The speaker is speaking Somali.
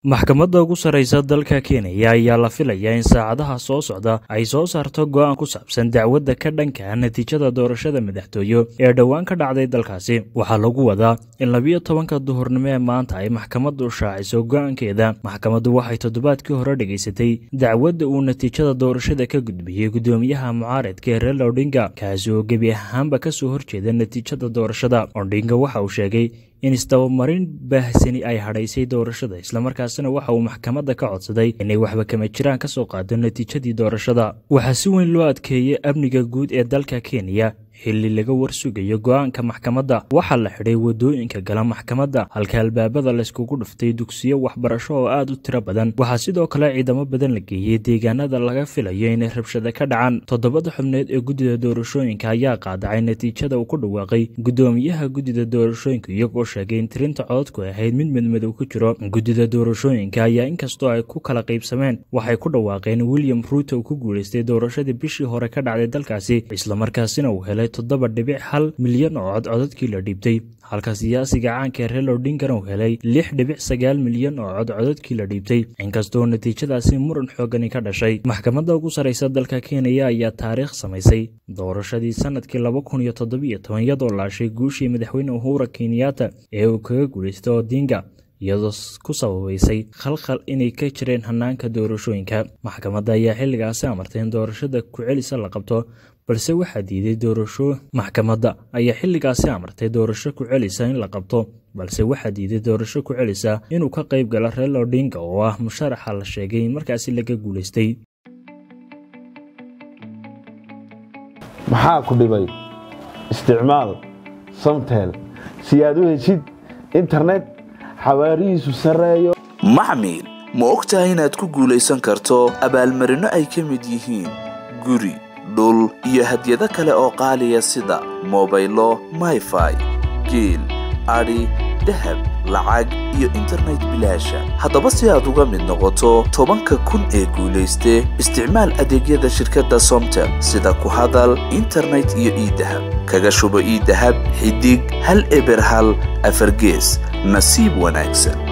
maxkamadda ugu sarreysa dalka kenya ayaa la filayaa in saacadaha soo socda ay soo saarto go'aan ku saabsan dacwadda ka dhanka natiijada doorashada madaxtooye ee dhowaan ka dhacday dalkaasi waxaa lagu wadaa in labiyo tobanka duhurnimo ee maanta ay maxkamaddu shaaciso go'aankeeda maxkamaddu waxay toddobaadkii hore dhegaysatay dacwadda uu natiijada doorashada ka gudbiyey guddoomiyaha mucaaradka ee reela odhinga kaasi oo gebi ahaanba ka soo horjeeda natiijada doorashada odhinga waxa uu sheegay in isdabamarin baahsani ay hadhaysay doorashada islamarkaasina waxa uu maxkamadda ka codsaday inay waxba kama jiraan ka soo qaado natiijadii doorashada waxaa si weyn loo adkeeyey amniga guud ee dalka kenya xilli laga warsugayo go'aanka maxkamadda waxaa la xidhay waddooyinka gala maxkamadda halka albaabada layskugu dhuftay dugsiyo waxbarasho oo aad u tiro badan waxaa sidoo kale ciidamo badan la geeyey deegaanada laga filayo inay rabshado ka dhacaan toddobada xubneed ee guddida doorashooyinka ayaa qaadacay natiijada uu ku dhawaaqay guddoomiyaha guddida doorashooyinka iyagoo sheegay in tirinta cododku ahayd mid midmadow ku jiro guddida doorashooyinka ayaa inkastoo ay ku kala qaybsameen waxay ku dhawaaqeen william ruuto uu ku guulaystay doorashadii bishii hore ka dhacday dalkaasi islamarkaasina uu helay toddoba dhibic hal milyan oo cod codadkii la dhiibtay halka siyaasiga caanka ee reelo dhinkana uu helay lix dhibic sagaal milyan oo cod codadkii la dhiibtay inkastoo natiijadaasi muran xoogani ka dhashay maxkamadda ugu sarreysa dalka kenya ayaa taariikh samaysay doorashadii sanadkii laba kun iyo toddobiyo toban iyadoo laashay guushii madaxweyne uhura kenyatta ee uu kaga guulaystay odinga iyadoo ku sababaysay khalkhal inay ka jireen hanaanka doorashooyinka maxkamadda ayaa xilligaasi amartay in doorashada ku-celisa la qabto balse waxaa diiday doorasho maxkamadda ayaa xilligaasi amartay doorasho ku-celisa in la qabto balse waxaa diiday doorasho ku-celisa inuu ka qayb galo reelo odhinga oo ah musharaxa la sheegay in markaasi laga guulaystay maxaa ku dhibay isticmaal samtel si aad u heshid internet xawaarihiisu sarreeyo maxmil ma og tahay inaad ku guulaysan karto abaalmarinno ay ka mid yihiin guri dhul iyo hadyado kale oo qaaliya sida mobaylo mayfai geel adhi dahab lacag iyo internet bilaasha haddaba si aad uga mid noqoto tobanka kun ee guulayste isticmaal adeegyada shirkadda somtel sida ku hadal internet iyo iidahab kaga shubo iidahab xidig hal eber hal afargees nasiib wanaagsan